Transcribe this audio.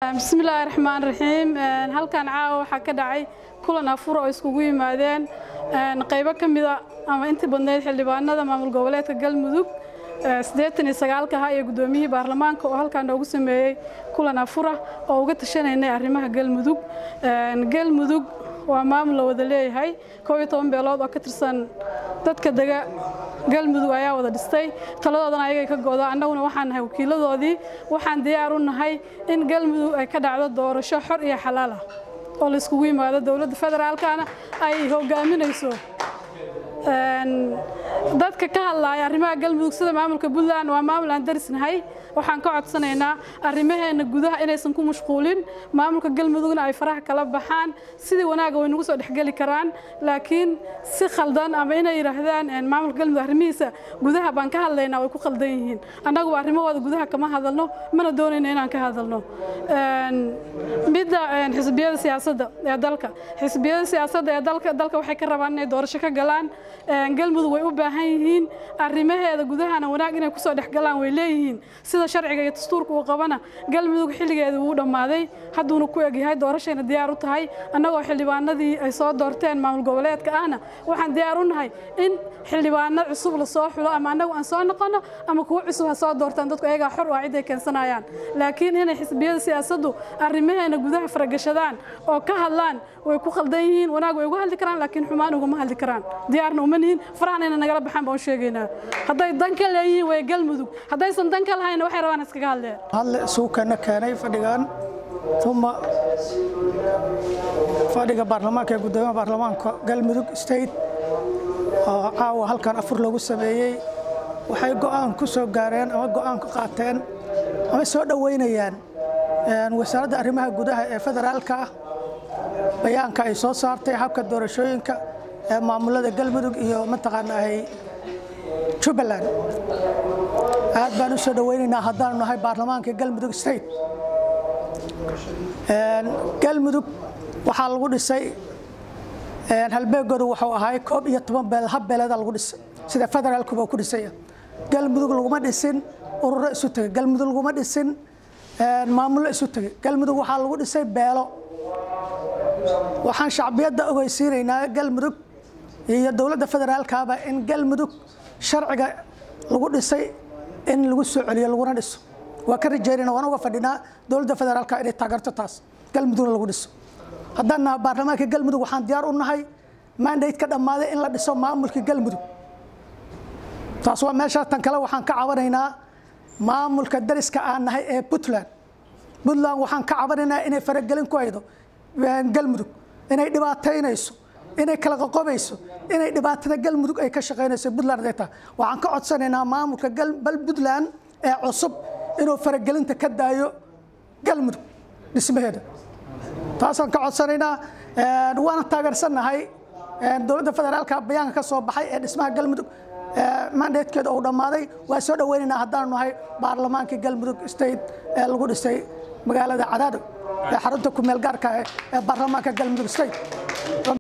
bismillaahi raxmaan raxiim halkan caawa waxaa ka dhacay kulan afur oo iskugu yimaadeen qaybo ka mida ama intii badnayd xildhibaanada maamul goboleedka galmudug siddeetan iyo sagaalka ahaa iyo guddoomiyihii baarlamaanka oo halkan noogu sameeyey kulan afura oo uga tashanaynay arrimaha galmudug galmudug waa maamul la wada leeyahay koob iyo toban beelood oo ka tirsan dadka dega galmudug ayaa wada dhistay taladoodana ayagay ka go'da annaguna waxaan nahay wakiiladoodii waxaan diyaar u nahay in galmudug ay ka dhacdo doorasho xor iyo xalaal ah oo la iskugu yimaado dowladda federaalkana ay hogaaminayso dadka ka hadlaaya arrimaha galmudug sida maamulka puntland waa maamul aan darisnahay waxaan ka codsanaynaa arrimaheena gudaha inaysan ku mashquulin maamulka galmudugna ay faraha kala baxaan sidii wanaaga way nagu soo dhexgeli karaan laakiin si khaldan ama inay yidhaahdaan maamulka galmudug arrimihiisa gudaha baan ka hadlaynaa way ku khaldan yihiin annagu arrimahooda gudaha kama hadalno mana doonayno inaan ka hadalno midda xisbiyada siyaasadda ee dalka xisbiyada siyaasadda ee dalka dalka waxay ka rabaan inay doorasho ka galaan galmudug way u baahan yihiin arrimaheeda gudahana wanaag inay kusoo dhexgalaan way leeyihiin sida sharciga iyo dastuurka uu qabana galmudug xilligeeda wuu dhammaaday hadduuna ku egyahay doorashayna diyaar u tahay annagoo xildhibaanadii ay soo doorteen maamul goboleedka ahna waxaan diyaar u nahay in xildhibaano cusub la soo xulo ama annagu aan soo noqono ama kuwo cusub ha soo doortaan dadku ayagaa xor waa cid ay keensanayaan laakiin inay xisbiyada siyaasaddu arrimaheena gudaha faragashadaan oo ka hadlaan way ku khaldan yihiin wanaag way uga hadli karaan laakiin xumaan ugama hadli karaan diyaarna uma nihin farahana inay nagala baxaan baan u sheegaynaa hadday dan ka leeyihiin way galmudug haddaysan dan ka lahayna waxay rabaan iskaga hadleen hadle suuqana keenay fadhigan uma fadhiga baarlamaanka ee guddoomiyaha baarlamaanka galmudug state oo caawa halkan afur lagu sameeyey waxay go'aan ku soo gaareen ama go'aan ka qaateen ama soo dhoweynayaan wasaaradda arrimaha gudaha ee federaalka ah bayaanka ay soo saartay habka doorashooyinka ee maamulada galmudug iyo mataqaanaahay jubbaland aad baan u soo dhoweynaynaa haddaanu nahay baarlamaanka galmudug state galmudug waxaa lagu dhisay halbeegoodu wuxuu ahay koob iyo toban beel hab beeleeda lagu dhisay sida federaalkuba ku dhisaya galmudug laguma dhisin ururo isu tegay galmudug laguma dhisin maamullo isu tegay galmudug waxaa lagu dhisay beelo waxaan shacbiyadda ogeysiinaynaa galmudug iyo dowladda federaalkaaba in galmudug sharciga lagu dhisay in lagu soo celiyo laguna dhiso waa ka rajeynayna waan uga fadhinaa dowladda federaalka inay taageerto taas galmudugna lagu dhiso haddaan naha baarlamaanka galmudug waxaan diyaar u nahay mandate ka dhammaaday in la dhiso maamulka galmudug taas waa meesha tan kale waxaan ka cabanaynaa maamulka dariska aan nahay ee puntland puntland waxaan ka cabanaynaa inay faragelin ku haydo galmudug inay dhibaataynayso inay kala qoqobayso inay dhibaatada galmudug ay ka shaqaynayso puntland ay tahay waxaan ka codsanaynaa maamulka bal puntland ee cusub inuu faragelinta ka daayo galmudug dhismaheeda taasaan ka codsanaynaa waana taageersannahay dowladda federaalka bayaanka ka soo baxay ee dhismaha galmudug mandatekeeda uu dhammaaday waa soo dhoweynaynaa haddaanu nahay baarlamaanka galmudug state ee lagu dhisay magaalada cadaado ee xarunta ku meel gaarka ee baarlamaanka galmudug state